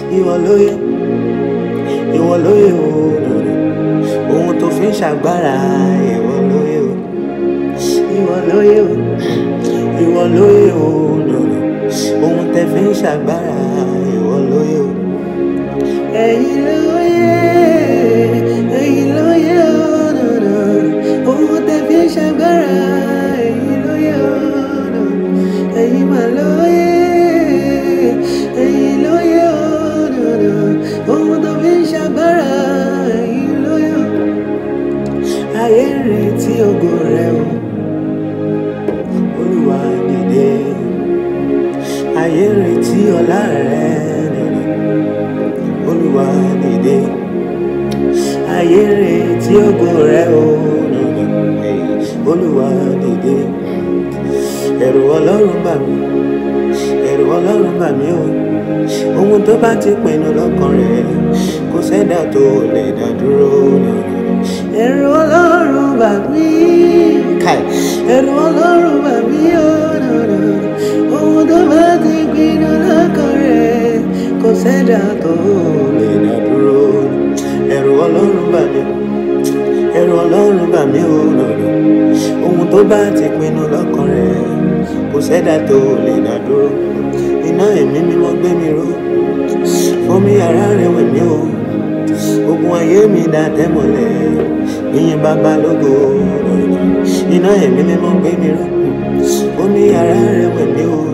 ìwọ lóye ìwọ lóye o ohun tó fi ń ṣàgbára ìwọ lóye o ìwọ lóye o ìwọ lóye o ohun tẹ fi ń ṣàgbára ìwọ lóye o. ẹ̀yin lóye ẹ̀yin lóye o ohun tẹ fi ń ṣàgbára ẹ̀yin lóye o ẹ̀yin mà lóye ẹ̀yin lóye o ohun tó fi ń ṣàgbára ẹ̀yin lóye o ayé ń retí ògo rẹ o olúwa dìde ayé ń retí ọlá rẹ nìyẹn olúwa dìde ayé ń retí ògo rẹ o nìyẹn olúwa dìde ẹ̀rù ọlọ́run bà mí ẹ̀rù ọlọ́run bà mí o ohun tó bá ti pinnu lọ́kàn rẹ̀ kò sẹ́dá tó lè dá dúró nìyẹn ẹ̀rù ọlọ́run bà mí káì ẹ̀rù ọlọ́run bà mí o ohun tó bá ti pinnu lọ́kàn rẹ̀ kò sẹ́dá tó lè dá dúró ẹ̀rù ọlọ́run bà mí ẹ̀rù ọlọ́run bà mí o ohun tó bá ti pinnu lọ́kàn rẹ̀ kò sẹ́dá tó lè dá dúró iná ẹ̀mí mímọ́ gbé mi ró fún mi ara rẹ̀ wẹ̀ mí o ogun ayé mi dá tẹ́mọ̀lẹ̀ ìyẹn bàbá lógo iná ẹ̀mí mímọ́ gbé mi ró fún mi ara rẹ̀ wẹ̀ mí o